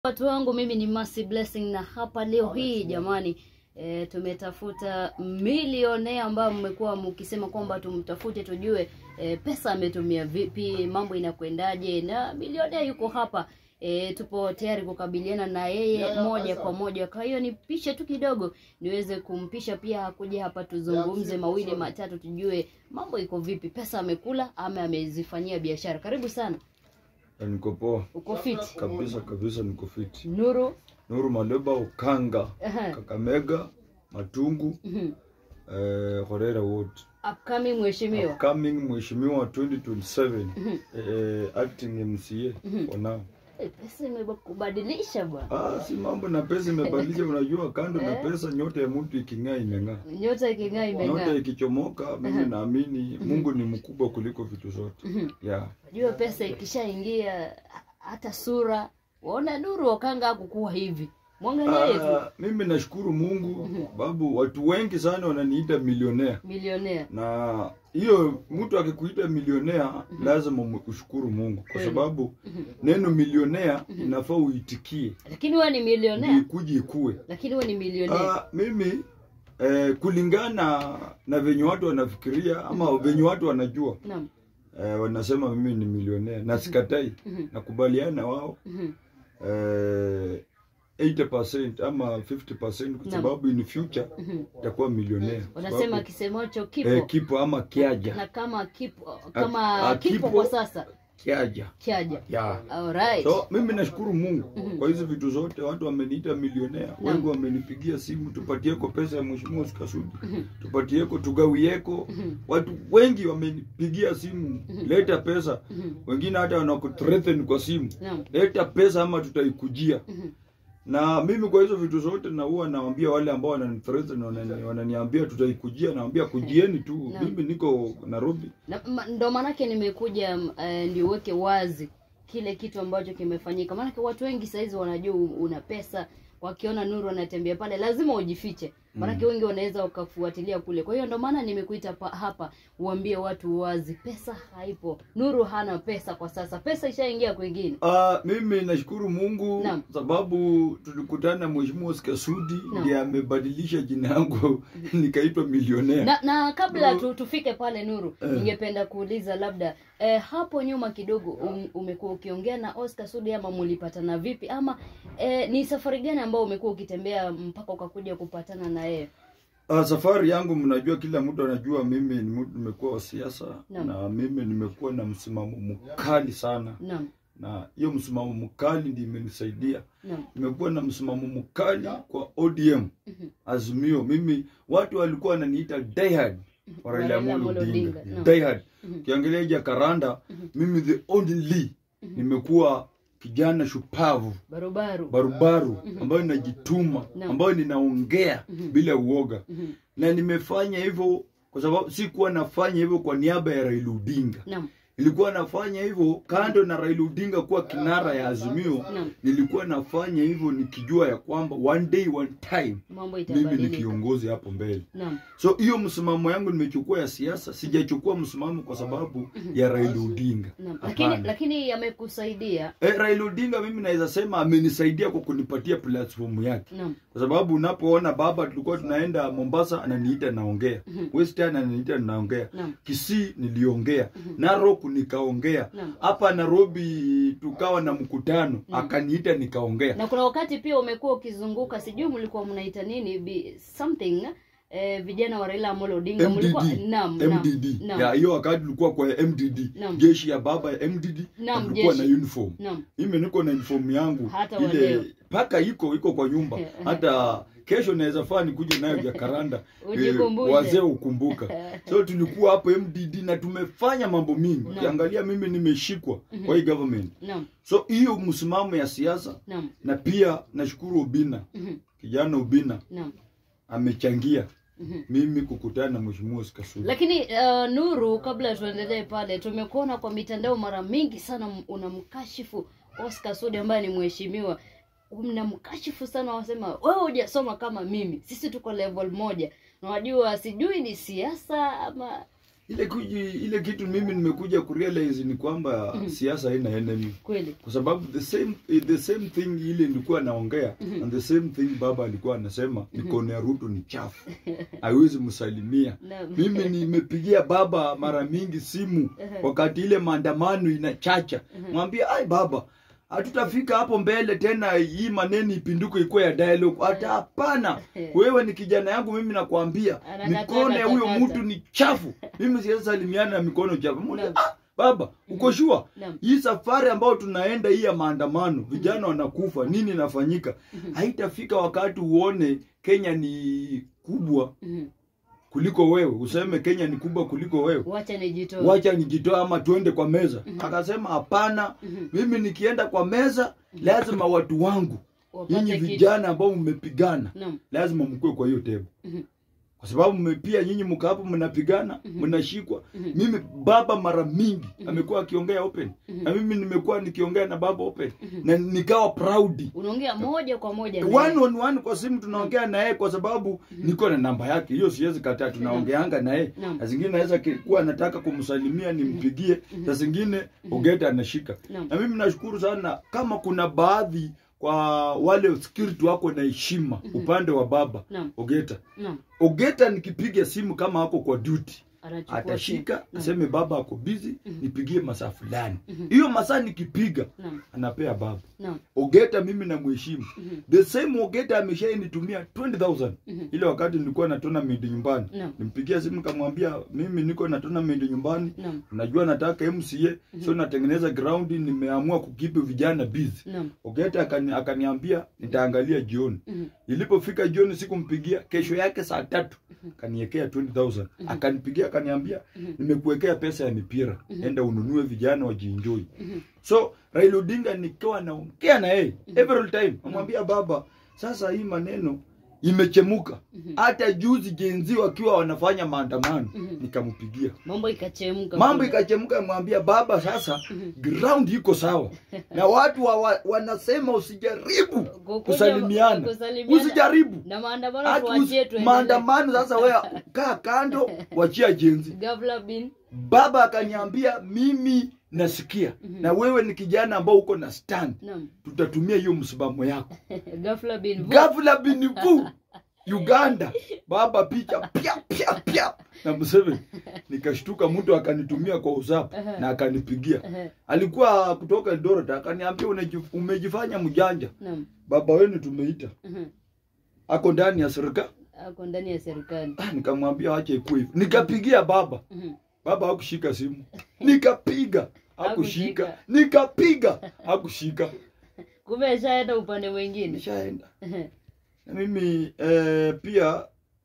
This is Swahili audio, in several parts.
Watu wangu mimi ni Mercy Blessing na hapa leo hii jamani e, tumetafuta milionea ambayo mmekuwa mkisema kwamba tumtafute tujue e, pesa ametumia vipi, mambo inakwendaje, na milionea yuko hapa e, tupo tayari kukabiliana na yeye moja kwa moja. Kwa hiyo nipishe tu kidogo niweze kumpisha pia akuja hapa tuzungumze mawili matatu, tujue mambo iko vipi, pesa amekula ama amezifanyia biashara. Karibu sana, Niko poa uko fiti? kabisa kabisa, niko fiti. Nuru Nuru Maleba, Ukanga, Aha. Kakamega, Matungu, Mhm. eh, Horera wote. upcoming mheshimiwa Upcoming mheshimiwa 2027 eh, acting MCA for now. Eh, pesa imekubadilisha bwana, Ah, si mambo na pesa imebadilisha. Unajua, kando na pesa, nyota ya mtu iking'aa imeng'aa, nyota iking'aa nyota imeng'aa. ikichomoka, mimi naamini Mungu ni mkubwa kuliko vitu zote. Yeah. Unajua pesa ikishaingia ha- hata sura waona Nuru Okanga hakukuwa hivi, mwangalie tu Ah, mimi nashukuru Mungu sababu watu wengi sana wananiita milionea milionea. na hiyo mtu akikuita milionea lazima umu- ushukuru Mungu kwa Kweli. sababu neno milionea inafaa uitikie Lakini wewe ni ndio milionea, ikuje ikue. lakini wewe ni milionea. Ah, mimi eh, kulingana na venye watu wanafikiria ama venye watu wanajua Naam. eh, wanasema mimi ni milionea na sikatai, Mhm. nakubaliana na wao Mhm. eh, 80% ama 50% kwa Naam. sababu in future Mhm. itakuwa milionea. Wanasema Sababu, kisemacho kipo eh, kipo ama kiaja na kama kipo kama ah, kipo kipo. kwa sasa kiaja kiaja. ya Alright. so mimi nashukuru Mungu kwa hizi vitu zote. Watu wameniita milionea, wengi wamenipigia simu, tupatieko pesa ya mheshimiwa Sikasudi, tupatieko tugawieko. Watu wengi wamenipigia simu, leta pesa. Wengine hata wanakuthreaten kwa simu, Naam. leta pesa ama tutaikujia. Mhm. Na mimi kwa hizo vitu zote na huwa nawaambia wale ambao wananithreaten, wanani- wananiambia tutaikujia, nawaambia kujieni tu, Naam. mimi niko Nairobi. Na, ma, ndo maanake nimekuja mm, eh, ndio uweke wazi kile kitu ambacho kimefanyika, maanake watu wengi saizi wanajua u- una pesa, wakiona Nuru anatembea pale lazima ujifiche, maanake wengi wanaweza wakafuatilia kule. Kwa hiyo ndo maana nimekuita pa, hapa uambie watu wazi, pesa haipo. Nuru hana pesa kwa sasa, pesa ishaingia kwingine. Ah, mimi nashukuru Mungu Naam. sababu tulikutana na Mheshimiwa Sikasudi Naam. ndiye amebadilisha jina yangu nikaitwa milionea. na na kabla Nuru- tu, tufike pale Nuru, ningependa kuuliza labda eh, hapo nyuma kidogo um, umekuwa ukiongea na Oscar Sudi ama mulipatana vipi ama eh, ni safari gani ambao umekuwa ukitembea mpaka ukakuja kupatana na yeye? Ah, safari yangu mnajua, kila mtu anajua mimi ni mtu nimekuwa wa siasa Naam. na mimi nimekuwa na msimamo mkali sana, Naam, na hiyo msimamo mkali ndiyo imenisaidia. naam, Nimekuwa na msimamo mkali kwa ODM Azimio. Mimi watu walikuwa wananiita diehard wa Raila Raila Amolo Amolo Odinga, Odinga, naam. diehard. Ukiangalia Jakaranda, mimi the only nimekuwa kijana shupavu barubaru. barubaru ambayo ninajituma Naam. ambayo ninaongea bila uoga Mhm. na nimefanya hivyo kwa sababu sikuwa nafanya hivyo kwa niaba ya Raila Odinga Naam, nilikuwa nafanya hivyo kando na Raila Odinga kuwa kinara ya Azimio Naam. nilikuwa nafanya hivyo nikijua ya kwamba one day one time mambo mimi ni itabadilika. kiongozi hapo mbele Naam, so hiyo msimamo yangu nimechukua ya siasa sijachukua msimamo kwa sababu ya Raila Odinga naam. Lakini Hapana. lakini yamekusaidia. Eh, Raila Odinga mimi naweza sema amenisaidia kwa kunipatia platform yake, Naam, kwa sababu unapoona baba, tulikuwa tunaenda Mombasa, ananiita naongea, Western ananiita naongea, Naam. Kisii niliongea, Narok nikaongea, Naam. hapa Nairobi tukawa na mkutano, akaniita nikaongea. na kuna wakati pia umekuwa ukizunguka, sijui mlikuwa mnaita nini bi, something eh, vijana wa Raila Amolo Odinga mlikuwa MDD, naam, naam, MDD. naam. Ya hiyo wakati tulikuwa kwa MDD, Naam. jeshi ya baba ya MDD, Naam, na tulikuwa na jeshi. uniform. Naam. Mimi niko na uniform yangu Hata wa leo. ile paka iko iko kwa nyumba. Hata kesho naweza faa nikuje nayo Jakaranda Ujikumbushe. wazee ukumbuka. So tulikuwa hapo MDD na tumefanya mambo mingi. Ukiangalia mimi nimeshikwa kwa hii government. Naam, So hiyo msimamo ya siasa naam, na pia nashukuru Obina. Mhm. Kijana Obina naam. amechangia mimi kukutana na Mheshimiwa Sikasudi. Lakini uh, Nuru, kabla tuendelee pale, tumekuona kwa mitandao mara mingi sana m- unamkashifu Oscar Sudi ambaye ni mheshimiwa, mnamkashifu sana, wasema wewe hujasoma kama mimi, sisi tuko level moja. Na wajua, sijui ni siasa ama ile kuji, ile kitu mimi nimekuja kurealize ni kwamba siasa haina enemy kweli kwa sababu the same the same thing ile nilikuwa naongea and the same thing baba alikuwa anasema mikono ya Ruto ni chafu haiwezi msalimia Naam. mimi nimepigia baba mara mingi simu wakati ile maandamano inachacha mwambie ai baba hatutafika hapo mbele tena hii maneno ipinduke ikuwe ya dialogue hata hapana wewe ni kijana yangu mimi nakwambia Anakataa mikono ya huyo katakata. mtu ni chafu mimi siwezi salimiana na mikono chafu Mwambie, Naam. ah, baba uko shua Naam. hii safari ambayo tunaenda hii ya maandamano vijana wanakufa nini inafanyika haitafika wakati uone kenya ni kubwa Mhm. kuliko wewe useme kenya ni kubwa kuliko wewe wacha nijitoe wacha nijitoe ama tuende kwa meza akasema hapana mimi nikienda kwa meza lazima watu wangu Wapate nyinyi kitu. vijana ambao mmepigana Naam. lazima mkue kwa hiyo tebo Mhm. kwa sababu mmepia nyinyi mko hapo mnapigana mnashikwa mimi baba mara mingi amekuwa akiongea open na mimi nimekuwa nikiongea na baba open na nikawa proud unaongea moja kwa moja na one yeye. on one kwa simu tunaongea na yeye kwa sababu niko na namba yake hiyo siwezi kataa tunaongeanga na yeye Naam. na zingine naweza ki- kuwa nataka kumsalimia nimpigie na zingine ogeta anashika Naam. na mimi nashukuru sana kama kuna baadhi kwa wale security wako na heshima upande wa baba Naam. ogeta Naam. ogeta nikipiga simu kama ako kwa duty Anachukua atashika simu. aseme baba ako busy nipigie masaa fulani hiyo masaa nikipiga Naam. anapea baba Naam. ogeta mimi namheshimu the same ogeta ameshainitumia 20000 ile wakati nilikuwa na tournament nyumbani Naam. nimpigia simu kamwambia mimi niko na tournament nyumbani Naam. unajua nataka mca so natengeneza ground nimeamua kukipi vijana busy Naam. ogeta akani, akaniambia nitaangalia jioni Mhm. ilipofika jioni sikumpigia kesho yake saa tatu kaniekea 20000 akanipigia akaniambia nimekuwekea pesa ya mipira enda ununue vijana wajienjoy so Raila Odinga nikiwa naongea na yeye every time namwambia baba sasa hii maneno imechemuka hata juzi jenzi wakiwa wanafanya maandamano nikampigia mambo ikachemka mambo kule. ikachemka mwambia baba sasa ground iko sawa na watu wa, wa, wanasema usijaribu Kukuja- kusalimiana kusalimiana. usijaribu na maandamano Hata tuachie usi- tuendelee. maandamano sasa wewe kaa kando wachia jenzi Gavla bin baba akaniambia mimi nasikia na wewe ni kijana ambao uko na stand Naam. tutatumia hiyo msimamo yako Gafla bin Vu. gavla binivu uganda baba picha pia pia pia na Museveni nikashtuka mtu akanitumia kwa usap na akanipigia Ehe. alikuwa kutoka Eldoret akaniambia "Unaji- umejifanya mjanja Naam. baba wenu tumeita Mhm. ako ndani ya serikali ako ndani ya serikali Ah, nikamwambia acha ikuwe hivyo nikapigia baba Mhm. baba hakushika simu nikapiga hakushika Hakushika. nikapiga hakushika kumbe ashaenda upande mwingine nishaenda Ehe. na mimi eh, pia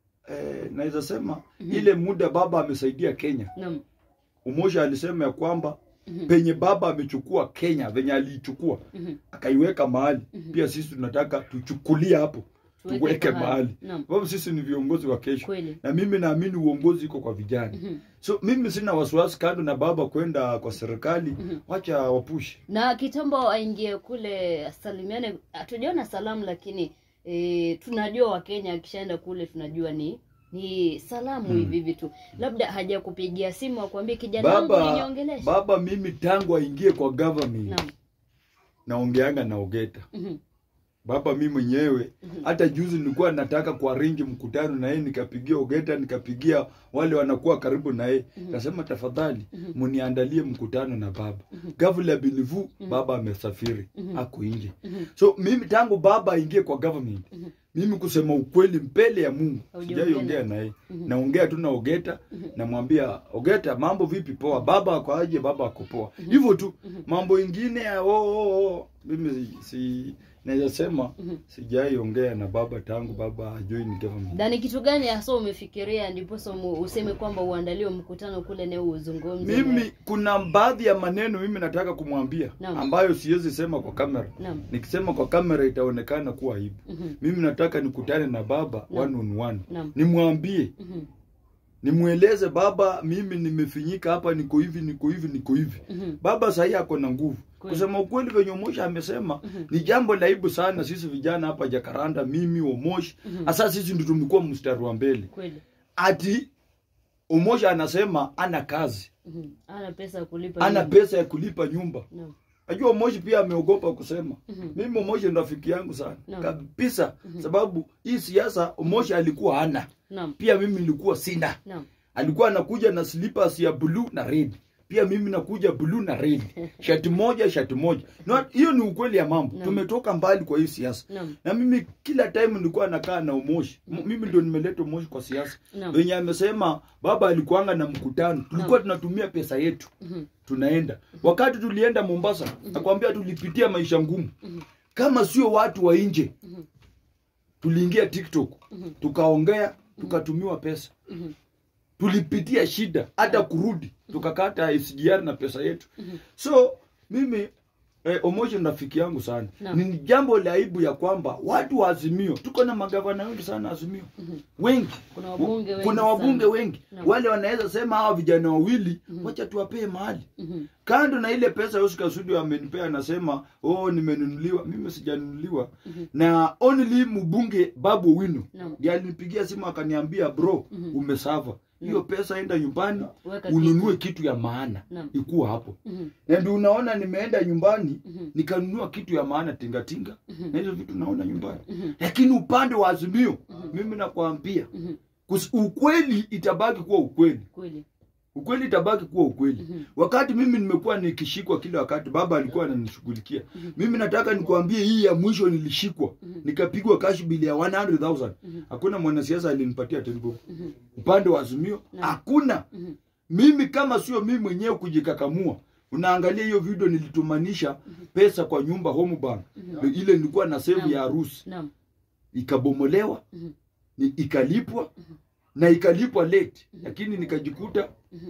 eh, naweza sema ile muda baba amesaidia kenya Naam. umosha alisema ya kwamba penye baba amechukua kenya venye aliichukua akaiweka mahali pia sisi tunataka tuchukulie hapo Tuweke tuweke mahali. mahali Naam. sababu sisi ni viongozi wa kesho Kweli. na mimi naamini uongozi iko kwa vijana so mimi sina wasiwasi kando na baba kwenda kwa serikali wacha wapushi na kitambo aingie kule asalimiane hatujaona salamu lakini e, tunajua wakenya akishaenda kule tunajua ni ni salamu hivi hivi tu labda hajakupigia simu akwambie kijana wangu baba uliniongelesha baba mimi tangu aingie kwa government Naam. naongeanga na ogeta Mhm. baba mi mwenyewe hata juzi nilikuwa nataka kwa ringi mkutano na yeye nikapigia ogeta nikapigia wale wanakuwa karibu na yeye kasema tafadhali muniandalie mkutano na baba gavula bilivu baba amesafiri ako nje so mimi tangu baba aingie kwa government mimi kusema ukweli mbele ya mungu Haujaongea sijaiongea naye. na yeye naongea tu na ogeta namwambia ogeta mambo vipi poa baba ako aje baba ako poa hivyo tu mambo ingine ya oh, oh, oh. mimi si, si naweza sema sijaiongea na baba tangu baba ajoin government na ni kitu gani hasa umefikiria ndiposa mu- useme kwamba uandaliwe mkutano kule naye uzungumze mimi naye? kuna baadhi ya maneno mimi nataka kumwambia Naam. ambayo siwezi sema kwa kamera Naam. nikisema kwa kamera itaonekana kuwa aibu Mhm. mimi nataka nikutane na baba one on one Naam. nimwambie Mhm. nimweleze baba mimi nimefinyika hapa niko hivi niko hivi niko hivi Mhm. baba sahii ako na nguvu Kweli. kusema ukweli venye Omosh amesema ni jambo la aibu sana sisi vijana hapa Jakaranda mimi Omosh hasa sisi ndio tumekuwa mstari wa mbele kweli ati Omosha anasema ana kazi, Mhm. ana pesa ya kulipa ana nyumba. pesa ya kulipa nyumba. Naam. Najua Omoshi pia ameogopa kusema. Mhm. Mimi Omoshi ni rafiki yangu sana Naam. kabisa, sababu hii siasa Omoshi alikuwa hana, Naam. pia mimi nilikuwa sina. Naam. Alikuwa anakuja na slippers ya blue na red, pia mimi nakuja blue na red, shati moja shati moja. No, hiyo ni ukweli ya mambo. Naam. Tumetoka mbali kwa hii siasa Naam. na mimi kila time nilikuwa nakaa na Umoshi. M- Mimi ndio nimeleta Umoshi kwa siasa. Naam. Wenye amesema baba alikuanga na mkutano, tulikuwa tunatumia pesa yetu Mhm. tunaenda. Wakati tulienda Mombasa, nakwambia tulipitia maisha ngumu. Kama sio watu wa nje, tuliingia TikTok, tukaongea, tukatumiwa pesa. Mhm. Tulipitia shida hata kurudi, tukakata SGR na pesa yetu. So mimi eh, Omoshi ni rafiki yangu sana. Naam. Ni jambo la aibu ya kwamba watu wa Azimio, tuko na magavana wengi sana Azimio, wengi Kuna wabunge wengi kuna wabunge sana. wengi Naam. wale wanaweza sema hawa vijana wawili wacha tuwapee mahali Mhm. kando na ile pesa Oscar Sudi amenipea, anasema oh, nimenunuliwa. Mimi sijanunuliwa na only mbunge Babu Owino Naam. ndiye alinipigia simu akaniambia, bro, umesava hiyo pesa, enda nyumbani Weka ununue kitu ya maana Naam. ikuwa hapo. Mhm. Na ndio unaona nimeenda nyumbani Mhm. nikanunua kitu ya maana tingatinga na hizo vitu naona nyumbani, lakini upande wa Azimio mimi nakwambia Mhm. kus- ukweli itabaki kuwa ukweli Kweli. ukweli itabaki kuwa ukweli. Mhm. Wakati mimi nimekuwa nikishikwa kila wakati, baba alikuwa ananishughulikia. Mimi nataka nikwambie, hii ya mwisho nilishikwa, nikapigwa cash bill ya 100,000. Hakuna mwanasiasa alinipatia tenbo. Upande wa Azimio hakuna. Mhm. Mimi kama sio mimi mwenyewe kujikakamua, unaangalia hiyo video, nilitumanisha pesa kwa nyumba home bank ile nilikuwa na save ya harusi Naam. ikabomolewa Mhm. ni ikalipwa na ikalipwa late, lakini nikajikuta Mhm.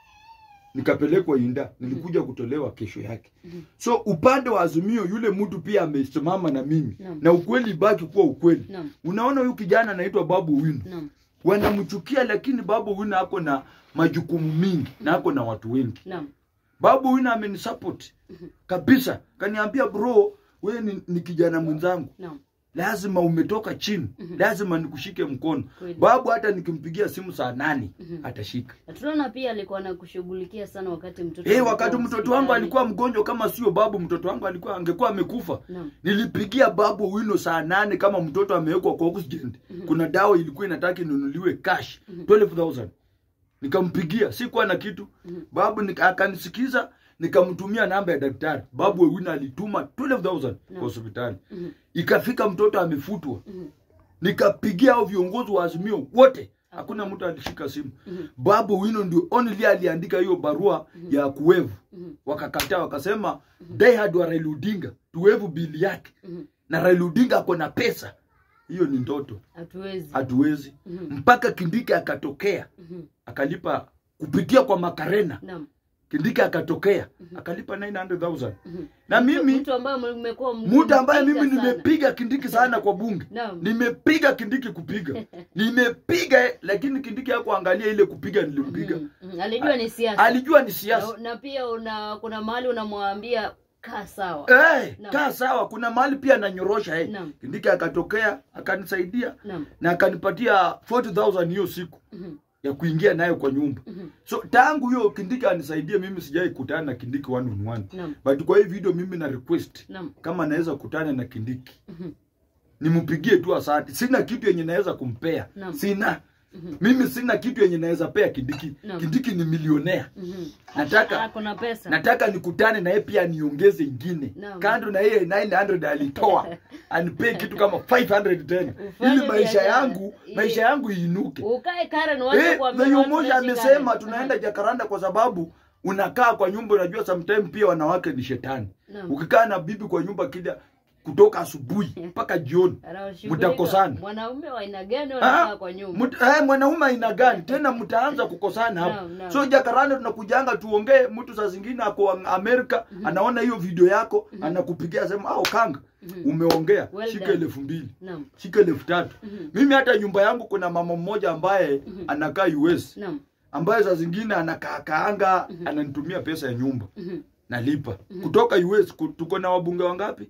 nikapelekwa Inda, nilikuja kutolewa kesho yake. So upande wa Azimio yule mtu pia amesimama na mimi Naam. na ukweli ibaki kuwa ukweli. Naam. Unaona huyu kijana anaitwa Babu Owino, Naam. wanamchukia lakini Babu Owino ako na majukumu mingi na ako na watu wengi. Naam. Babu Owino amenisupport kabisa, kaniambia bro, wewe ni, ni kijana mwenzangu Naam. lazima umetoka chini, lazima nikushike mkono. Kweli. Babu hata nikimpigia simu saa nane atashika. Na tunaona pia alikuwa anakushughulikia sana wakati mtoto Eh, alikuwa wakati mtoto wangu hospitali. alikuwa mgonjwa, kama sio babu, mtoto wangu alikuwa angekuwa amekufa. Naam. Nilipigia babu Owino saa nane kama mtoto amewekwa kwa oxygen. Kuna dawa ilikuwa inataka inunuliwe cash 12000 nikampigia, sikuwa na kitu. Babu nika, akanisikiza, nikamtumia namba ya daktari. Babu Owino alituma 12000 kwa hospitali. Ikafika mtoto amefutwa. Nikapigia hao viongozi wa Azimio wote, hakuna mtu alishika simu. Babu Owino ndio only aliandika hiyo barua ya kuwevu. Wakakataa, wakasema die hard wa Raila Odinga tuwevu bili yake, na Raila Odinga ako na pesa. Hiyo ni ndoto, Hatuwezi. hatuwezi. Mpaka Kindiki akatokea Mhm. akalipa kupitia kwa Makarena. Naam. Kindiki akatokea akalipa 900,000 na mimi mtu ambaye mmekuwa mtu ambaye mimi mkipiga sana. nimepiga Kindiki sana kwa bunge Naam. nimepiga Kindiki kupiga nimepiga, lakini Kindiki hakuangalia ile kupiga nilimpiga. Mhm. Mhm. Alijua ni siasa. Alijua ni siasa. Na, na pia una kuna mahali unamwambia kaa sawa. Eh, Naam. kaa sawa. Kuna mahali pia ananyorosha eh. Naam. Kindiki akatokea akanisaidia Naam. na akanipatia 40000 hiyo siku Mhm. ya kuingia nayo kwa nyumba. So tangu hiyo Kindiki anisaidie, mimi sijai kutana na Kindiki one on one. Naam. But kwa hii video mimi na request Naam. kama naweza kutana na Kindiki Mhm. nimpigie tu asante. Sina kitu yenye naweza kumpea, Naam. sina mimi sina kitu yenye naweza pea Kindiki. Naam. Kindiki ni milionea. Mhm. Nataka Ah, kuna pesa. nataka nikutane na yeye pia niongeze ingine Naam. kando na yeye 900 alitoa anipee kitu kama 500 tena Ufanye ili maisha biashara. yangu Ili- maisha yangu iinuke. Ukae Karen wache Eh, kuambia Venye watu Umoja unaishi amesema Karen. tunaenda Jakaranda kwa sababu unakaa kwa nyumba, unajua sometime pia wanawake ni shetani. Naam. Ukikaa na bibi kwa nyumba kila kutoka asubuhi mpaka jioni Anawashughulika. mtakosana. Wanaume wa aina gani Ah, wanakaa kwa nyumba? mut- eh, mwanaume aina gani tena mtaanza kukosana hapo Naam, naam. so jakaranda tunakujanga tuongee mtu saa zingine ako amerika anaona hiyo video yako anakupigia sema ao kanga umeongea Well shika done. elfu mbili Naam. shika elfu tatu mimi hata nyumba yangu kuna mama mmoja ambaye anakaa us Naam. ambaye saa zingine anakaakaanga ananitumia pesa ya nyumba Mhm. nalipa kutoka us ku- tuko na wabunge wangapi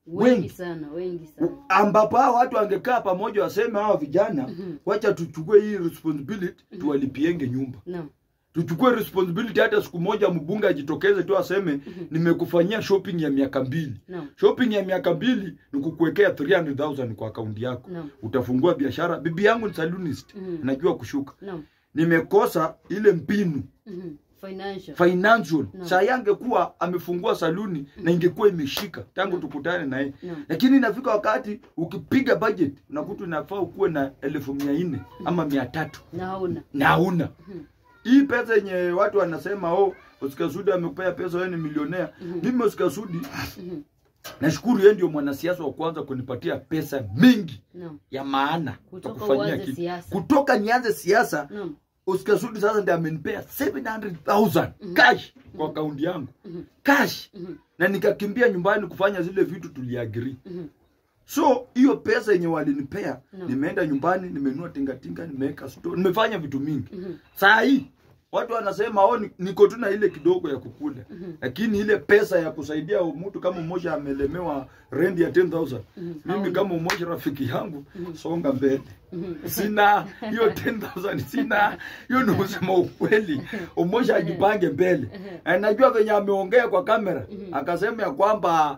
wengi wengi sana wengi sana ambapo hao watu wangekaa pamoja waseme hawa vijana Mhm. wacha tuchukue hii responsibility tuwalipienge nyumba naam tuchukue responsibility hata siku moja mbunge ajitokeze tu aseme nimekufanyia shopping ya miaka mbili naam shopping ya miaka mbili ni kukuwekea 300000 kwa akaunti yako naam utafungua biashara bibi yangu ni salonist Mhm. najua kushuka naam nimekosa ile mbinu Mhm. financial financial Naam. saa yangekuwa amefungua saluni na ingekuwa imeshika tangu tukutane na yeye naam lakini inafika wakati ukipiga budget unakuta unafaa ukuwe na elfu mia nne ama mia tatu na hauna na hauna Mhm. hii pesa yenye watu wanasema oh Oscar Sudi amekupea pesa wewe ni milionea mimi Oscar Sudi Mhm. nashukuru yeye ndio mwanasiasa wa kwanza kunipatia pesa mingi naam ya maana Kutoka ya kufanyia uanze kitu siasa. kutoka nianze siasa naam Oscar Sudi sasa ndiye amenipea 700,000 cash kwa akaunti yangu Mhm. cash Mhm. na nikakimbia nyumbani kufanya zile vitu tuliagiri Mhm. so hiyo pesa yenye walinipea No. nimeenda nyumbani nimenunua tingatinga nimeweka store nimefanya vitu mingi Mhm. saa hii watu wanasema oh, ni- niko tu na ile kidogo ya kukula Mhm. lakini ile pesa ya kusaidia mtu kama mmoja amelemewa rendi ya 10000 Mhm. mimi Hauna. kama mmoja rafiki yangu songa mbele Mhm. sina hiyo 10000 sina hiyo ni kusema ukweli umoja ajipange mbele Eh, najua venye ameongea kwa kamera akasema ya kwamba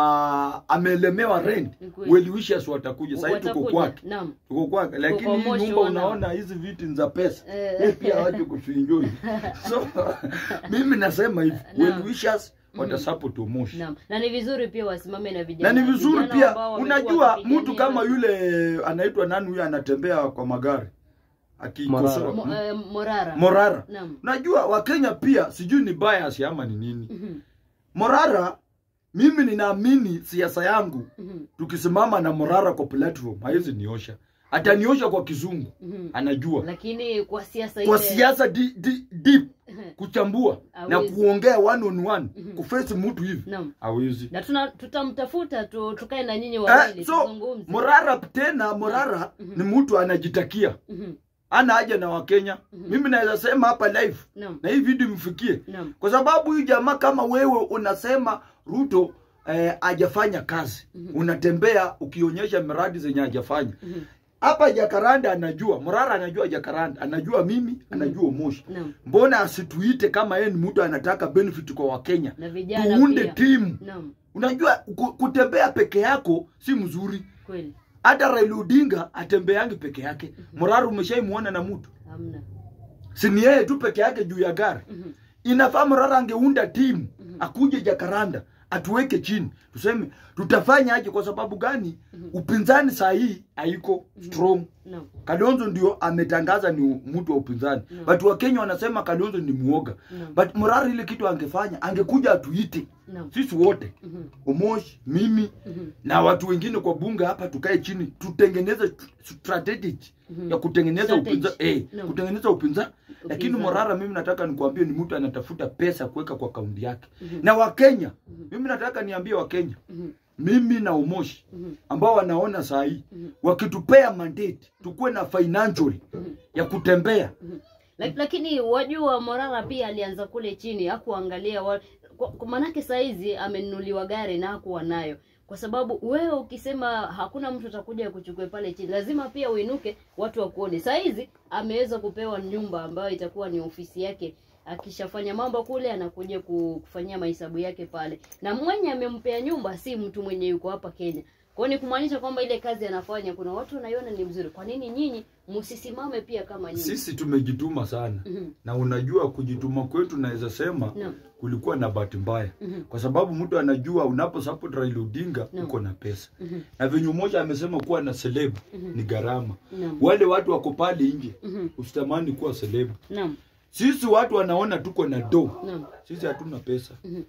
ah, amelemewa rent Ni kweli. well wishers watakuja sasa tuko Watakuja. kwake naam tuko kwake lakini kwa hii Moshi nyumba wana- unaona hizi viti ni za pesa Eh. Yeye pia waje kutuenjoy so mimi nasema hivi Naam. well wishers watasupport Moshi naam na ni vizuri pia wasimame na na vijana ni vizuri vijana pia ambao wamekuwa unajua wakipigania- mtu kama yule anaitwa nani huyo anatembea kwa magari akikosoa Mo- eh, morara Morara naam najua wakenya pia sijui ni bias ama ni nini Mhm. Morara mimi ninaamini siasa yangu Mhm. tukisimama na Morara kwa platform haizi niosha ataniosha kwa kizungu Mhm. anajua lakini kwa siasa kwa ile- siasa di, di, deep Mhm. kuchambua na Hawezi. kuongea one on one kuface mtu hivi naam hawezi na tuna tutamtafuta tu, tukae na nyinyi eh, wawili so tuzungumze Morara tena Morara ni mtu anajitakia Mhm. ana haja na Wakenya mimi naweza sema hapa live naam na hii video mfikie naam kwa sababu huyu jamaa kama wewe unasema Ruto eh, hajafanya kazi unatembea ukionyesha miradi zenye hajafanya Mhm. hapa Jakaranda anajua Morara anajua Jakaranda anajua mimi anajua Moshi naam mbona asituite kama yeye ni mtu anataka benefit kwa Wakenya na vijana tuunde pia timu naam unajua ku- kutembea peke yako si mzuri kweli hata Raila Odinga atembeangi peke yake Morara umeshaimuona na mtu hamna si ni yeye tu peke yake juu ya gari Mhm. inafaa Morara angeunda timu akuje Jakaranda atuweke chini tuseme tutafanya aje kwa sababu gani upinzani saa hii haiko strong naam Kalonzo ndio ametangaza ni mtu wa upinzani Mm. but Wakenya wanasema Kalonzo ni muoga Mm. but Morara ile kitu angefanya angekuja atuite naam sisi wote Mhm. Omosh mimi Mhm. na watu wengine kwa bunge hapa tukae chini tutengeneze st- strategy Mhm. ya kutengeneza Strategy. upinzani eh, No. kutengeneza upinzani lakini Upinzani. Morara mimi nataka nikuambie ni mtu anatafuta pesa kuweka kwa kaunti yake Mhm. na Wakenya mimi nataka niambie Wakenya Mhm. mimi na Umoshi Mhm. ambao wanaona saa hii Mhm. wakitupea mandate tukuwe na financial ya kutembea Lak- lakini wajua Morara pia alianza kule chini hakuangalia wa... kwa- kwa manake saizi amenunuliwa gari na hakuwa nayo kwa sababu wewe ukisema hakuna mtu atakuja kuchukua pale chini lazima pia uinuke watu wakuone saizi ameweza kupewa nyumba ambayo itakuwa ni ofisi yake akishafanya mambo kule anakuja ku- kufanyia mahesabu yake pale na mwenye amempea nyumba si mtu mwenye yuko hapa Kenya kwa hiyo ni kumaanisha kwamba ile kazi anafanya kuna watu wanaiona ni mzuri kwa nini nyinyi msisimame pia kama nyinyi sisi tumejituma sana Mhm. na unajua kujituma kwetu naweza sema Naam. kulikuwa na bahati mbaya Mhm. kwa sababu mtu anajua unapo support Raila Odinga Naam. uko na pesa Mhm. na venye mmoja amesema kuwa na celeb Mhm. ni gharama Naam. wale watu wako pale nje Mhm. usitamani kuwa celeb Naam. sisi watu wanaona tuko na do Naam. sisi hatuna pesa Mhm.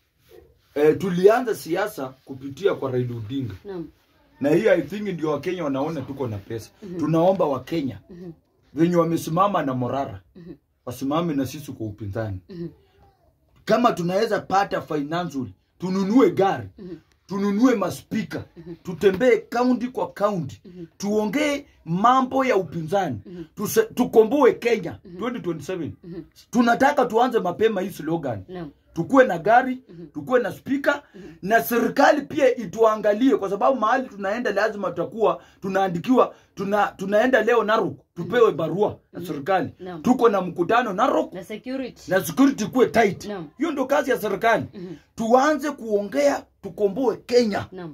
e, tulianza siasa kupitia kwa Raila Odinga Naam. na hii I think ndio Wakenya wanaona tuko na pesa tunaomba Wakenya Mhm. venye wamesimama na Morara Mhm. wasimame na sisi kwa upinzani Mhm. kama tunaweza pata financial tununue gari Mhm. tununue maspika tutembee kaunti kwa kaunti tuongee mambo ya upinzani Tuse, tukomboe Kenya 2027 tunataka tuanze mapema hii slogan Naam. tukuwe na gari tukuwe na spika na serikali pia ituangalie kwa sababu mahali tunaenda lazima tutakuwa tunaandikiwa tuna, tunaenda leo narok tupewe barua na serikali Naam. tuko na mkutano narok na security na security kuwe tight Naam. hiyo ndio kazi ya serikali tuanze kuongea tukomboe kenya naam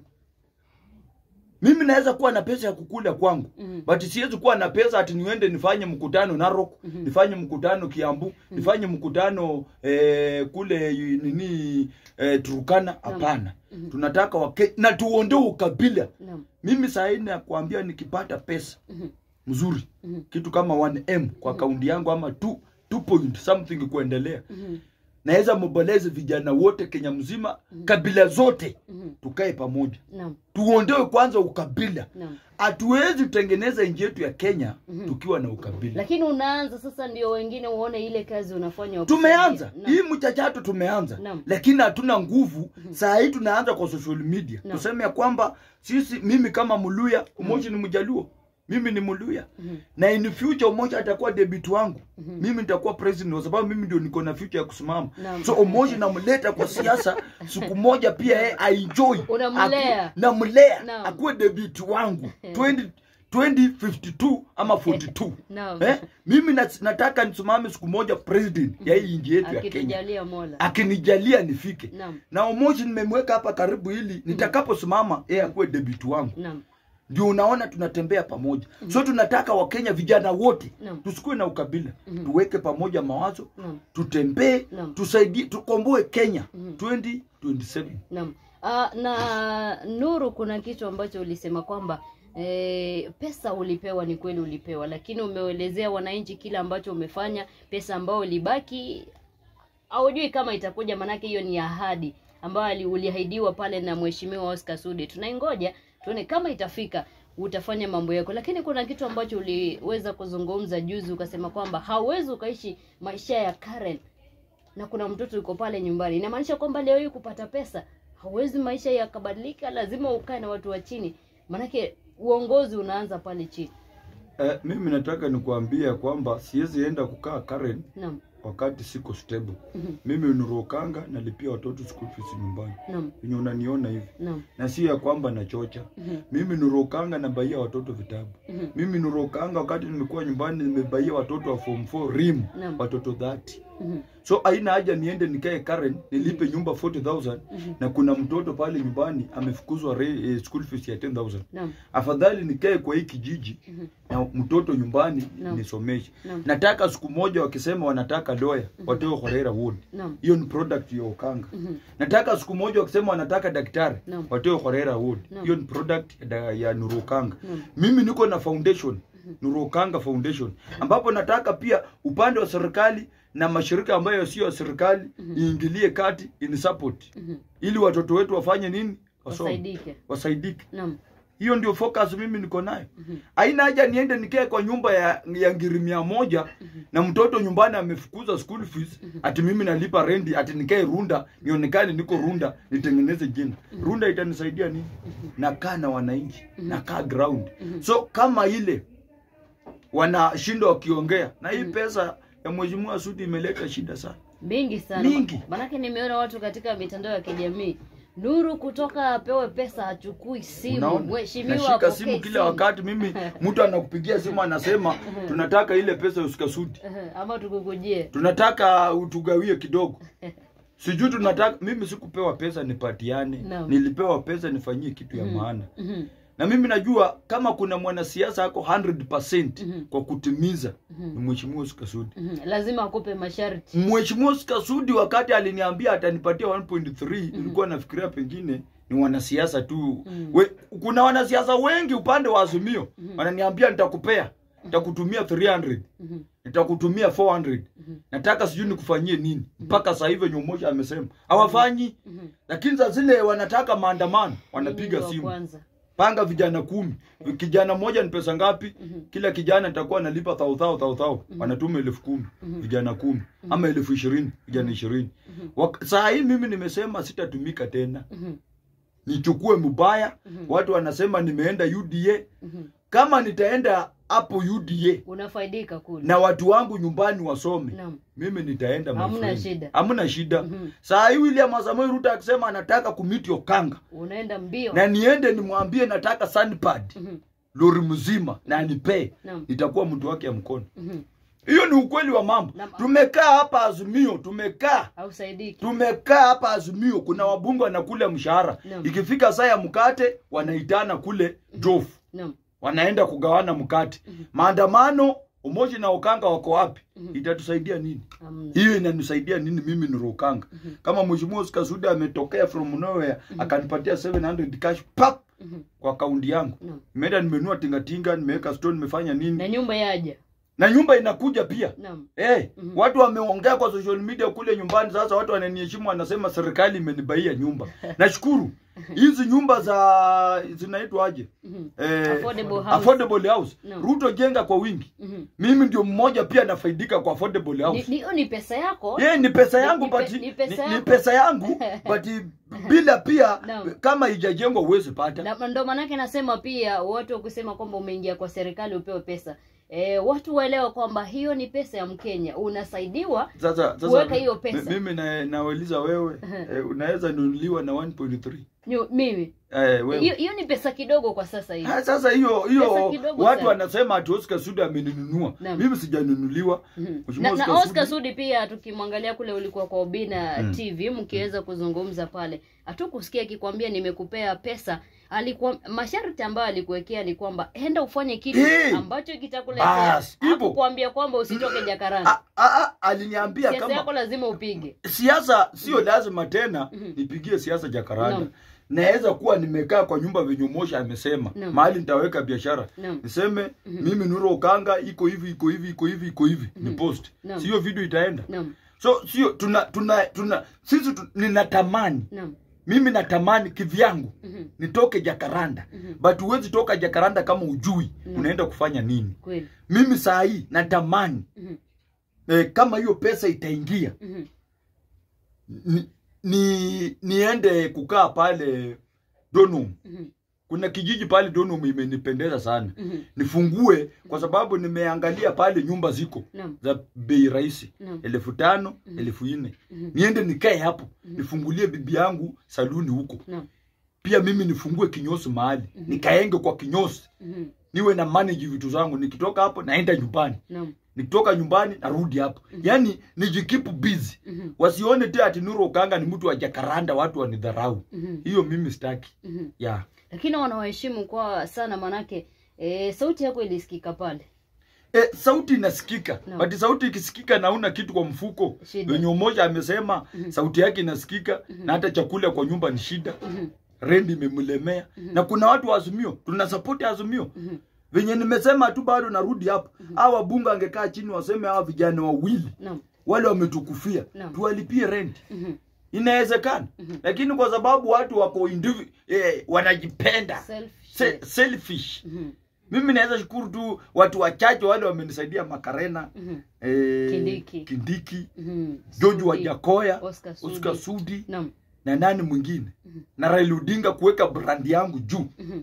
mimi naweza kuwa na pesa ya kukula kwangu Mhm. but siwezi kuwa na pesa ati niende nifanye mkutano Narok nifanye mkutano Kiambu nifanye mkutano eh, kule yu- nini eh, Turukana hapana tunataka wake na tuondoe ukabila naam mimi saa hii nakwambia nikipata pesa Mhm. mzuri Mhm. kitu kama 1m kwa kaunti yangu ama 2 2 point something kuendelea Mhm. naweza mobilize vijana wote Kenya mzima kabila zote Mhm. tukae pamoja naam tuondoe kwanza ukabila naam hatuwezi kutengeneza nchi yetu ya Kenya tukiwa na ukabila. lakini unaanza sasa ndio wengine uone ile kazi unafanya wa Tumeanza kusaidia. hii Naam. mchachato, tumeanza Naam. lakini hatuna nguvu. Saa hii tunaanza kwa social media Naam. tuseme ya kwamba sisi, mimi kama Muluya, Umoja ni Mjaluo, mimi ni Muluya na in future Umoja atakuwa debut wangu, mimi nitakuwa president kwa sababu mimi ndio niko na future ya kusimama. Naam. So Umoja namleta kwa siasa, siku moja pia yeye aenjoy, Unamlea. Aku- namlea Naam. akuwe debut wangu 20 2052 ama 42 Naam. eh? mimi nat- nataka nisimame siku moja president ya hii nchi yetu ya Kenya akitujalia mola akinijalia nifike Naam. na Omoji nimemweka hapa karibu ili nitakaposimama yeye akuwe debut wangu naam ndio unaona tunatembea pamoja so tunataka wakenya vijana wote Naam. tusikuwe na ukabila tuweke pamoja mawazo Naam. tutembee Naam. tusaidie tukomboe kenya 2027 Naam. Uh, na Nuru, kuna kitu ambacho ulisema kwamba e, pesa ulipewa, ni kweli ulipewa, lakini umeelezea wananchi kile ambacho umefanya, pesa ambayo ilibaki haujui kama itakuja, manake hiyo ni ahadi ambayo ali- uliahidiwa pale na mheshimiwa Oscar Sudi. Tunaingoja tuone kama itafika, utafanya mambo yako. Lakini kuna kitu ambacho uliweza kuzungumza juzi, ukasema kwamba hauwezi ukaishi maisha ya Karen na kuna mtoto yuko pale nyumbani. Inamaanisha kwamba leo hii kupata pesa hauwezi maisha yakabadilika, lazima ukae na watu wa chini, maanake uongozi unaanza pale chini. eh, mimi nataka nikuambia kwamba siwezi enda kukaa Karen Naam, wakati siko stable Mhm. mimi nurokanga nalipia watoto school fees nyumbani naam, venye unaniona hivi naam, na si ya kwamba nachocha Mhm. mimi nurokanga nabaia watoto vitabu Mhm. mimi nurokanga wakati nimekuwa nyumbani nimebaia watoto wa form 4 rim Naam. watoto 30 Mhm. so haina haja niende nikae Karen nilipe nyumba 40000 na kuna mtoto pale nyumbani amefukuzwa re, eh, school fees ya 10000 naam, afadhali nikae kwa hii kijiji na mtoto nyumbani Naam. nisomeshe Naam. nataka siku moja wakisema wanataka lawyer watoe Horera Ward naam, hiyo ni product ya Okanga Mhm. nataka siku moja wakisema wanataka daktari Naam. watoe Horera Ward Naam. hiyo ni product ya, da- ya Nurokanga Naam. mimi niko na foundation Nurokanga Foundation ambapo nataka pia upande wa serikali na mashirika ambayo sio ya serikali iingilie kati in support Mhm. ili watoto wetu wafanye nini Wasome. wasaidike. wasaidike Naam, hiyo ndio focus mimi niko nayo haina haja niende nikae kwa nyumba ya, ya ngiri mia moja na mtoto nyumbani amefukuza school fees ati mimi nalipa rendi ati nikae runda nionekane niko runda nitengeneze jina runda itanisaidia nini nakaa na wananchi nakaa ground so kama ile wanashindwa wakiongea na hii pesa ya mheshimiwa Sudi imeleta shida sana mingi sana, Mingi. maanake nimeona watu katika mitandao ya kijamii Nuru kutoka apewe pesa hachukui simu, Unaona? mheshimiwa nashika apokee simu kila wakati mimi mtu anakupigia simu anasema tunataka ile pesa ya usikasudi Ehe, ama tukukujie. tunataka utugawie kidogo sijui tunataka mimi sikupewa pesa nipatiane Naam. nilipewa pesa nifanyie kitu ya maana Mhm. na mimi najua kama kuna mwanasiasa ako 100% Mhm. kwa kutimiza ni mheshimiwa Sikasudi Mhm. lazima akupe masharti. mheshimiwa Sikasudi wakati aliniambia atanipatia 1.3 nilikuwa nafikiria pengine ni wanasiasa tu We, kuna wanasiasa wengi upande wa Azimio wananiambia nitakupea nitakutumia 300 Mhm. nitakutumia 400 nataka sijui nikufanyie nini mpaka sasa hivi nyomoja amesema hawafanyi Mhm. lakini za zile wanataka maandamano wanapiga Mimi wa simu kwanza. panga vijana kumi kijana mmoja ni pesa ngapi kila kijana nitakuwa nalipa thau thau thau thau wanatuma elfu kumi vijana kumi ama elfu ishirini vijana ishirini Wak- saa hii mimi nimesema sitatumika tena Mhm. nichukue mbaya watu wanasema nimeenda UDA Mhm. kama nitaenda hapo UDA unafaidika kule na watu wangu nyumbani wasome naam mimi nitaenda my Hamna friend. shida. hamna shida Mhm. saa hii William Samoei Ruto akisema anataka kumiti Okanga unaenda mbio na niende nimwambie nataka sandpad Mhm. lori mzima na anipee naam nitakuwa mtu wake ya mkono Mhm. hiyo ni ukweli wa mambo Na- tumekaa hapa azimio tumekaa hausaidiki tumekaa hapa azimio kuna wabunge wanakula mshahara Naam. ikifika saa ya mkate wanaitana kule jofu naam wanaenda kugawana mkate maandamano umoja na ukanga wako wapi itatusaidia nini hamna hiyo inanisaidia nini mimi ni Rukanga kama mheshimiwa Oscar Sudi ametokea from nowhere akanipatia 700 cash pap Mhm. kwa kaunti yangu naam nimeenda nimenua tingatinga nimeweka stone nimefanya nini na nyumba yaja na nyumba inakuja pia naam Eh, Mhm. watu wameongea kwa social media kule nyumbani. Sasa watu wananiheshimu, wanasema serikali imenibaia nyumba. Nashukuru hizi nyumba za zinaitwa aje? Mhm. Eh, Affordable house. affordable house. No. Ruto jenga kwa wingi. Mhm. Mimi ndio mmoja pia nafaidika kwa affordable Ni- house. ni- hiyo ni pesa yako Ye, ni pesa yangu Ni pe- but ni pesa ni, ni yako. pesa yangu but bila pia No. kama ijajengwa uwezi pata. na ndo maanake nasema pia watu kusema kwamba umeingia kwa serikali upewe pesa e, watu waelewa kwamba hiyo ni pesa ya mkenya unasaidiwa Sasa sasa Kuweka hiyo pesa. mi- mimi na nawauliza wewe eh, unaweza nunuliwa na 1.3. nyu- mimi Eh, wewe. hiyo hiyo ni pesa kidogo kwa sasa hivi Ha, sasa hiyo Pesa hiyo kidogo watu sana. wanasema ati Oscar Sudi ameninunua. Naam. Mimi sijanunuliwa. Mhm. Mheshimiwa na, na Oscar Oscar Sudi- Sudi pia tukimwangalia kule ulikuwa kwa Obina Mm. TV mkiweza kuzungumza pale hatukusikia akikwambia nimekupea pesa alikuwa masharti ambayo alikuwekea ni kwamba enda ufanye kitu Eh! ambacho kitakuletea Bas, hivyo. hakukwambia kwamba usitoke Jakaranda Ah, ah, ah, aliniambia siasa yako kama lazima upige siasa sio lazima tena Mhm. nipigie siasa Jakaranda. Naam. Naweza kuwa nimekaa kwa nyumba venye Moshi amesema Naam. mahali nitaweka biashara Naam. niseme mimi Nuro Okanga iko hivi iko hivi iko hivi iko hivi ni post Naam. sio video itaenda Naam. so sio tuna tuna tuna sisi tu, ninatamani Naam. mimi natamani kivyangu Mhm. nitoke Jakaranda Mhm. but huwezi toka Jakaranda kama ujui Mm. unaenda kufanya nini. Kweli. Mimi saa hii natamani Mhm. eh, kama hiyo pesa itaingia Mhm. ni, ni niende kukaa pale Donum. Mhm. Kuna kijiji pale Donum imenipendeza sana, Mhm. nifungue kwa sababu nimeangalia pale nyumba ziko Naam. za bei rahisi Naam. elfu tano Mhm. elfu nne Mhm. niende nikae hapo nifungulie bibi yangu saluni huko Naam. pia mimi nifungue kinyosi mahali Mhm. nikaenge kwa kinyosi Mhm. niwe na manage vitu zangu nikitoka hapo naenda nyumbani Naam. nikitoka nyumbani narudi hapo yaani nijikipu busy Mhm. wasione te ati Nuru Okanga ni mtu wa Jakaranda watu wanidharau Mhm. hiyo mimi sitaki Mhm. yeah. lakini wanawaheshimu kwa sana manake e, sauti yako ilisikika pale E, sauti inasikika No. but sauti ikisikika na una kitu kwa mfuko Shida. wenye umoja amesema sauti yake inasikika na hata chakula kwa nyumba ni shida Mhm. rendi imemlemea na kuna watu wa Azimio tuna support Azimio Mhm. venye nimesema tu bado narudi hapo hawa wabunge angekaa chini waseme hawa vijana wawili Naam. wale wametukufia Naam. tuwalipie rent Mhm. inawezekana lakini kwa sababu watu wako indivi, eh, wanajipenda Self Se, selfish Mhm. mimi naweza shukuru tu watu wachache wale wamenisaidia makarena Mhm. eh, Kindiki. kindiki Mhm. george Sudi. wajakoya Oscar Sudi. oscar sudi Naam. na nani mwingine na raila odinga kuweka brandi yangu juu Mhm.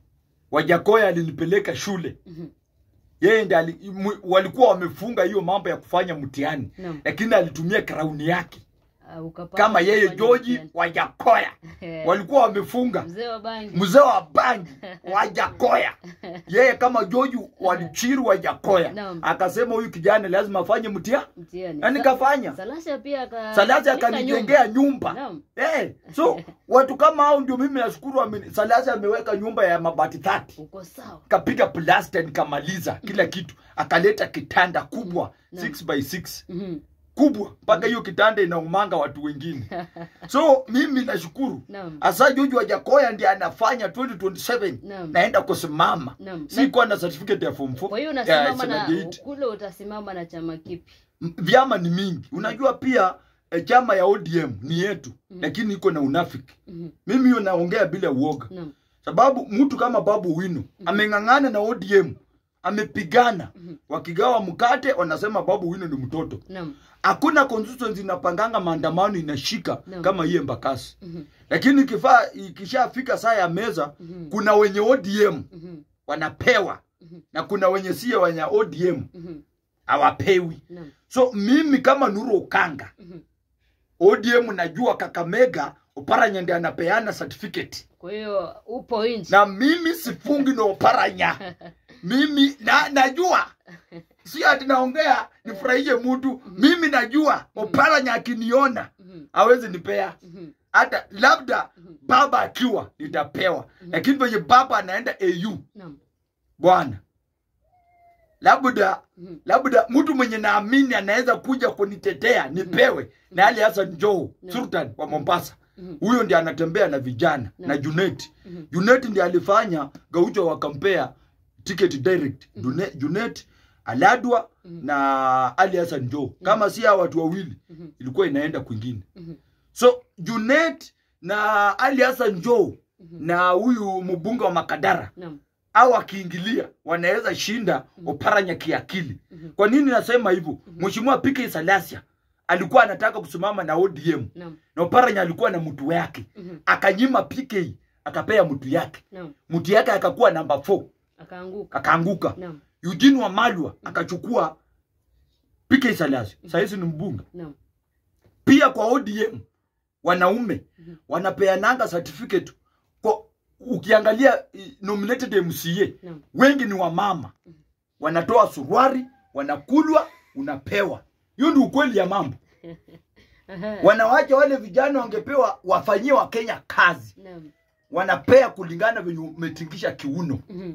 wajakoya alinipeleka shule Mhm. yeye ndi ali, mu- walikuwa wamefunga hiyo mambo ya kufanya mtihani Naam. lakini alitumia krauni yake Ah, ukapata kama yeye kufanya George mtihani. Wajakoya Eh, walikuwa wamefunga mzee wa bangi mzee wa bangi Wajakoya yeye kama George walichiru Wajakoya Naam. akasema huyu kijana lazima afanye mtihani mtihani na Sa- nikafanya Salasha pia aka Salasi jenga akanijengea nyumba Naam. eh, so watu kama hao ndio mimi nashukuru ameni- Salasi ameweka nyumba ya mabati tati uko sawa kapiga plasta nikamaliza kila kitu akaleta kitanda kubwa Naam. 6 by 6 Mhm. kubwa mpaka hiyo kitanda inaumanga watu wengine so mimi nashukuru Naam. hasa George Wajakoya ndiye anafanya 2027 Naam. naenda kusimama Naam. sikuwa na certificate ya form 4 kwa hiyo ya unasimama na 78. kule utasimama na chama kipi M- vyama ni mingi unajua pia eh, chama ya ODM ni yetu lakini iko na unafiki Mhm. mimi hiyo naongea bila uoga Naam. sababu mtu kama babu wino ameng'ang'ana na ODM amepigana wakigawa mkate wanasema babu wino ni mtoto Naam. hakuna constituency inapanganga maandamano inashika Naam. kama hii embakasi Mhm. lakini ikifaa ikishafika saa ya meza Mhm. kuna wenye ODM Mhm. wanapewa Mhm. na kuna wenye sio wenye ODM Mhm. hawapewi Naam. so mimi kama Nuru Okanga Mhm. ODM najua Kakamega Oparanya ndiye anapeana certificate Kwa hiyo upo nje. na mimi sifungi na Oparanya mimi na, najua si ati naongea nifurahishe mtu mimi najua Oparanya akiniona Mhm. hawezi nipea Mhm. hata labda baba akiwa nitapewa lakini venye baba anaenda au Naam. bwana labda Mhm. labda mtu mwenye naamini anaweza kuja kunitetea nipewe na Ali Hassan Joho No. Sultan wa Mombasa Mhm. huyo ndiye anatembea na vijana No. na Junet Mhm. Junet ndiye alifanya Gaucho wakampea ticket direct Junet, Junet Aladwa na Ali Hassan Joho kama si hao watu wawili Mhm. ilikuwa inaenda kwingine Mhm. so Junet na Ali Hassan Joho na huyu mbunge wa Makadara Naam. au akiingilia wanaweza shinda Oparanya kiakili. Kwa nini nasema hivyo? Mheshimiwa PK Salasia alikuwa anataka kusimama na ODM Naam. na Oparanya alikuwa na mtu yake, Mhm. akanyima PK akapea mtu yake, Naam. mtu yake akakuwa namba 4 Akaanguka. akaanguka. Naam. Eugene Wamalwa akachukua PK Salasia, saizi ni mbunge Naam. pia kwa ODM wanaume wanapeananga certificate kwa ukiangalia eh, nominated MCA Naam. wengi ni wamama wanatoa suruari wanakulwa unapewa hiyo ndio ukweli ya mambo Aha. wanawacha wale vijana wangepewa wafanyie wa Kenya kazi Naam. wanapea kulingana venye umetingisha kiuno Mhm.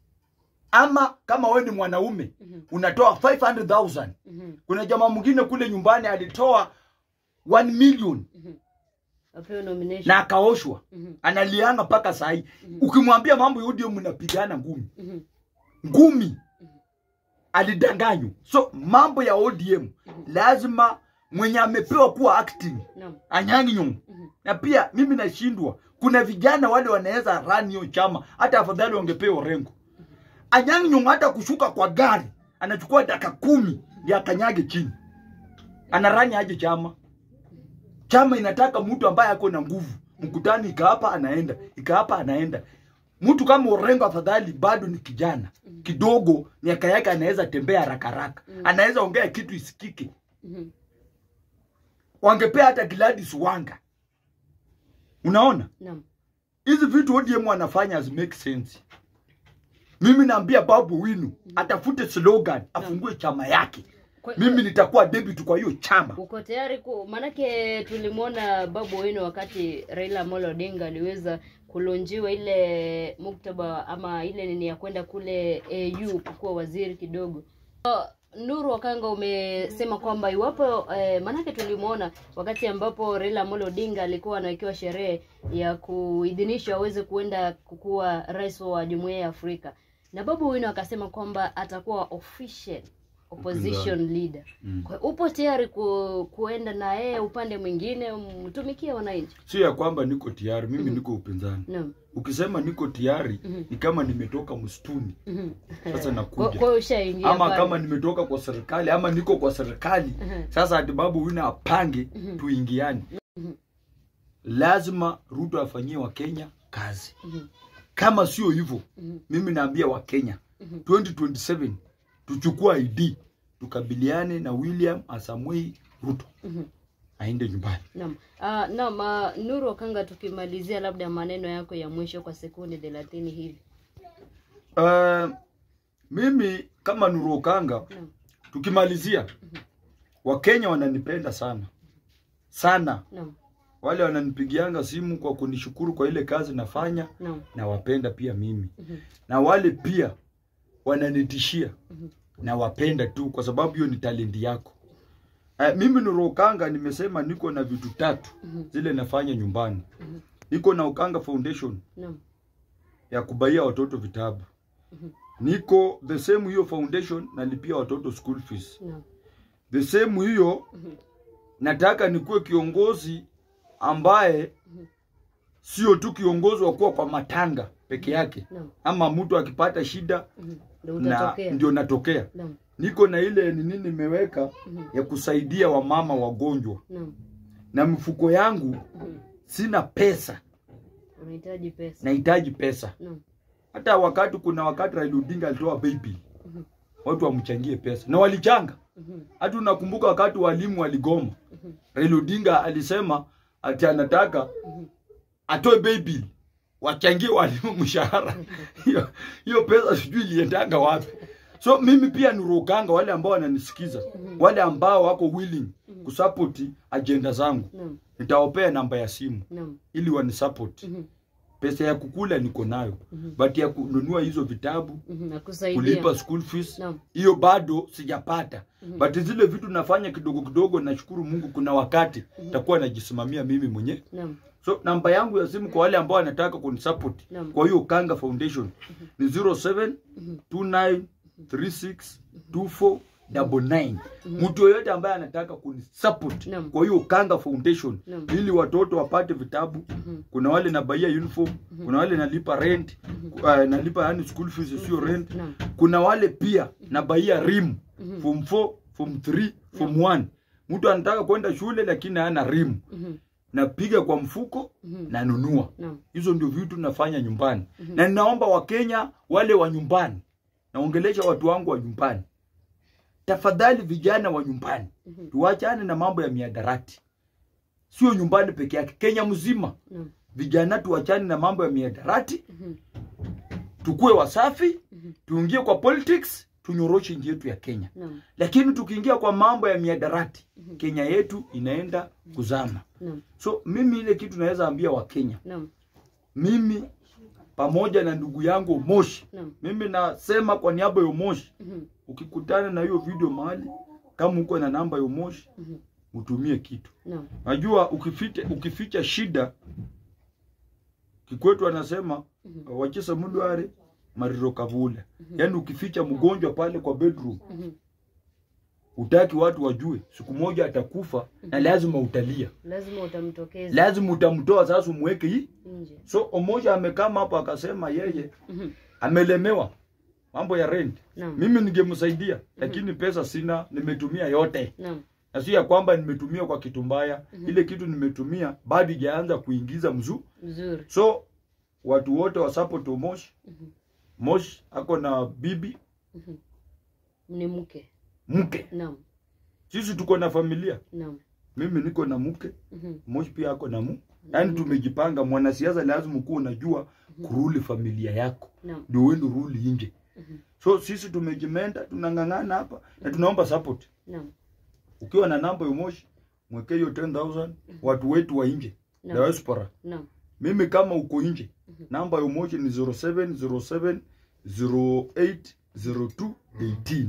ama kama wewe ni mwanaume Mhm. unatoa 500,000 Mhm. kuna jamaa mwingine kule nyumbani alitoa 1 million Apewe nomination. na akaoshwa Mhm. analianga mpaka sahi ukimwambia mambo ya ODM mnapigana ngumi Mhm. ngumi alidanganywa so mambo ya ODM lazima mwenye amepewa kuwa acting Naam. Anyang'i Nyong'o na pia mimi nashindwa kuna vijana wale wanaweza run hiyo chama hata afadhali wangepewa Orengo Anyang'i Nyong'o hata kushuka kwa gari anachukua dakika kumi ndio akanyage chini anarani aje chama chama inataka mtu ambaye ako na nguvu mkutano ikaapa anaenda ikaapa anaenda mtu kama Orengo afadhali bado ni kijana kidogo miaka yake anaweza tembea haraka haraka anaweza ongea kitu isikike Mhm. wangepea hata Gladys Wanga unaona Naam. hizi vitu ODM wanafanya has make sense mimi naambia Babu Winu atafute slogan afungue chama yake Kwa- mimi nitakuwa debut kwa hiyo chama uko tayari ku manake tulimwona babu wenu wakati Raila Amolo Odinga aliweza kulonjiwa ile muktaba ama ile nini ya kwenda kule AU kukuwa waziri kidogo. Uh, Nuru Wakanga umesema kwamba iwapo eh, manake tulimwona wakati ambapo Raila Amolo Odinga alikuwa anawekewa sherehe ya kuidhinishwa aweze kuenda kukuwa rais wa Jumuiya ya Afrika, na Babu Wino akasema kwamba atakuwa official opposition leader. Kwa hiyo upo tayari ku, kuenda na yeye upande mwingine mtumikie wananchi? sio ya kwamba niko tayari mimi niko upinzani Naam. ukisema niko tayari ni kama nimetoka msituni Mhm. sasa Kwa nakuja kwa hiyo ushaingia ama pale. kama nimetoka kwa serikali ama niko kwa serikali Mhm. sasa ati babu wina apange tuingiane lazima ruto afanyie wakenya kazi Mhm. kama sio hivyo Mhm. mimi naambia wakenya 2027 tuchukua id tukabiliane na william asamwei ruto Mhm. aende nyumbani Naam. Ah, naam, ah, Nuru Wakanga tukimalizia labda maneno yako ya mwisho kwa sekunde thelathini hivi. uh, mimi kama nuruokanga Naam. tukimalizia wakenya wananipenda sana sana Naam. wale wananipigianga simu kwa kunishukuru kwa ile kazi nafanya Naam. nawapenda pia mimi Mhm. na wale pia wananitishia Mhm. nawapenda tu kwa sababu hiyo ni talenti yako uh, mimi nurokanga nimesema niko na vitu tatu Mhm. zile nafanya nyumbani Mhm. niko na ukanga foundation Naam. ya kubaia watoto vitabu Mhm. niko the same hiyo foundation nalipia watoto school fees Naam. the same hiyo Mhm. nataka nikuwe kiongozi ambaye Mhm. sio tu kiongozi wa kuwa kwa matanga peke yake Naam. ama mtu akipata shida Mhm. Ndio na utatokea. ndio natokea Naam. niko na ile nini nimeweka Mhm. ya kusaidia wamama wagonjwa Naam. na mifuko yangu Mhm. sina pesa Unahitaji pesa. nahitaji pesa Naam. hata wakati kuna wakati Raila Odinga alitoa baby watu wamchangie pesa na walichanga Mhm. hata unakumbuka wakati walimu waligoma Raila Odinga alisema ati anataka atoe baby wachangie walimu mshahara hiyo hiyo pesa sijui iliendanga wapi so mimi pia nirukanga wale ambao wananisikiza wale ambao wako willing kusupport agenda zangu Naam. nitawapea namba ya simu Naam. ili wanisupport Mhm. pesa ya kukula niko nayo but ya kununua hizo vitabu Mhm. Nakusaidia. kulipa school fees Naam. hiyo bado sijapata but zile vitu nafanya kidogo kidogo nashukuru mungu kuna wakati takuwa najisimamia mimi mwenyewe Naam. so namba yangu ya simu kwa wale ambao wanataka kunisupport Naam. kwa hiyo kanga foundation ni 07 29 36 24 double nine. mtu yoyote ambaye anataka kunisupport Naam. kwa hiyo kanga foundation Naam. ili watoto wapate vitabu kuna wale nabaia uniform kuna wale nalipa rent uh, nalipa yani school fees sio rent Naam. kuna wale pia nabaia rim form 4 form 3 form 1 mtu anataka kwenda shule lakini hana rim Mhm. napiga kwa mfuko nanunua Naam. hizo ndio vitu nafanya nyumbani na ninaomba wakenya wale wa nyumbani naongelesha watu wangu wa nyumbani tafadhali vijana wa nyumbani tuachane na mambo ya miadarati sio nyumbani peke yake kenya mzima Naam. vijana tuachane na mambo ya miadarati Mhm. tukue wasafi tuingie kwa politics tunyoroshe nchi yetu ya kenya Naam. lakini tukiingia kwa mambo ya miadarati kenya yetu inaenda kuzama Naam. so mimi ile kitu naweza ambia wakenya Naam. mimi pamoja na ndugu yangu Moshi, Naam. mimi nasema kwa niaba ya Moshi, Mhm. ukikutana na hiyo video mahali, kama uko na namba ya Moshi, Mhm. utumie kitu. Naam. Najua ukificha, ukificha shida, Kikwetu anasema wachesa mudware mariro kavula, yaani ukificha mgonjwa pale kwa bedroom Mhm. utaki watu wajue, siku moja atakufa na lazima utalia, Lazima utamtokeza lazima utamtoa sasa, umweke hii nje. So Omoja amekama hapo akasema yeye Mhm. amelemewa mambo ya rent. Naam. Mimi ningemsaidia lakini pesa sina, nimetumia yote, Naam. na si ya kwamba nimetumia kwa kitu mbaya. Ile kitu nimetumia bado ijaanza kuingiza mzuu. Mzuri. So watu wote wa support Moshi. Moshi ako na bibi Ni mke. mke, Naam. sisi tuko na familia. Naam. Mimi niko na mke, Mhm. Moshi pia ako na mu. Yaani tumejipanga. Mwanasiasa lazima ukuwa unajua kuruli familia yako Naam. ndio uende ruli nje. So sisi tumejimenda, tunang'ang'ana hapa na tunaomba support. Naam. Ukiwa na namba ya Moshi, mwekee hiyo 10000 watu wetu wa nje, Naam. diaspora. Naam. Mimi kama uko nje, namba ya Moshi ni 0707 08 02 18.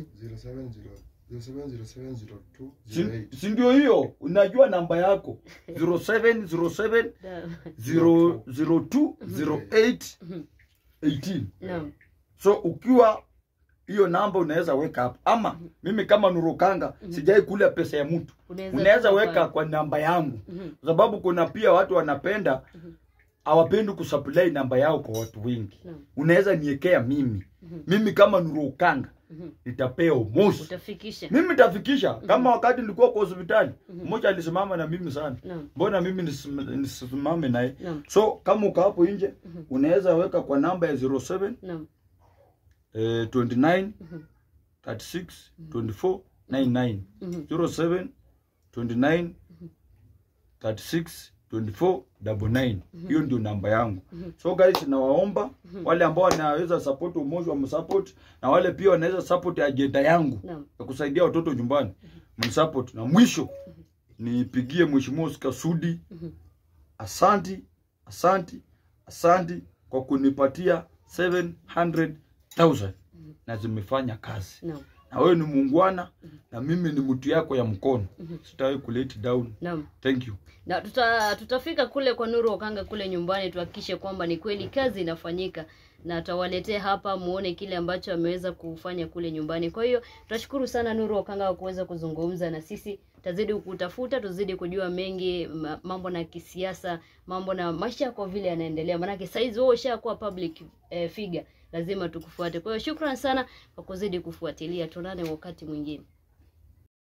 070702 Si- Si ndio hiyo? Unajua namba yako 0707 Da- 002 08 18. Naam. So ukiwa hiyo namba unaweza weka hapo, ama mimi kama Nurukanga sijai kula pesa ya mtu, Unaweza unaweza kupa weka pale. kwa namba yangu, Mhm. kwa sababu kuna pia watu wanapenda hawapendi kusupply namba yao kwa watu wengi. Naam. Unaweza niekea mimi, mimi kama Nurukanga Mhm. nitapea Moshi, Utafikisha. mimi nitafikisha. Kama wakati nilikuwa kwa hospitali, mmoja alisimama na mimi sana, Naam. mbona mimi nisim- nisimame naye? Naam. So kama uko hapo nje, unaweza weka kwa namba ya 07 Naam. eh, 29 36 24 99 Mhm. 07 29 36 24 double nine. Hiyo ndio namba yangu. So guys, nawaomba wale ambao wanaweza support umoja wa msupport na wale pia wanaweza support ajenda yangu Naam. ya kusaidia watoto nyumbani msupport. Na mwisho nipigie mheshimiwa Oscar Sudi, asanti, asanti, asanti kwa kunipatia 700,000 na zimefanya kazi Naam. na wewe ni muungwana na mimi ni mtu yako ya mkono sitawahi kulet down Naam. thank you na tuta, tutafika kule kwa Nuru Okanga kule nyumbani tuhakikishe kwamba ni kweli kazi inafanyika na tutawaletea hapa muone kile ambacho ameweza kufanya kule nyumbani. Kwa hiyo tunashukuru sana Nuru Okanga kwa kuweza kuzungumza na sisi. Tazidi kutafuta, tuzidi kujua mengi ma- mambo na kisiasa, mambo na maisha kwa vile yanaendelea. Maanake saizi wewe ushakuwa public eh, figure, lazima tukufuate. Kwa hiyo shukrani sana kwa kuzidi kufuatilia. Tuonane wakati mwingine.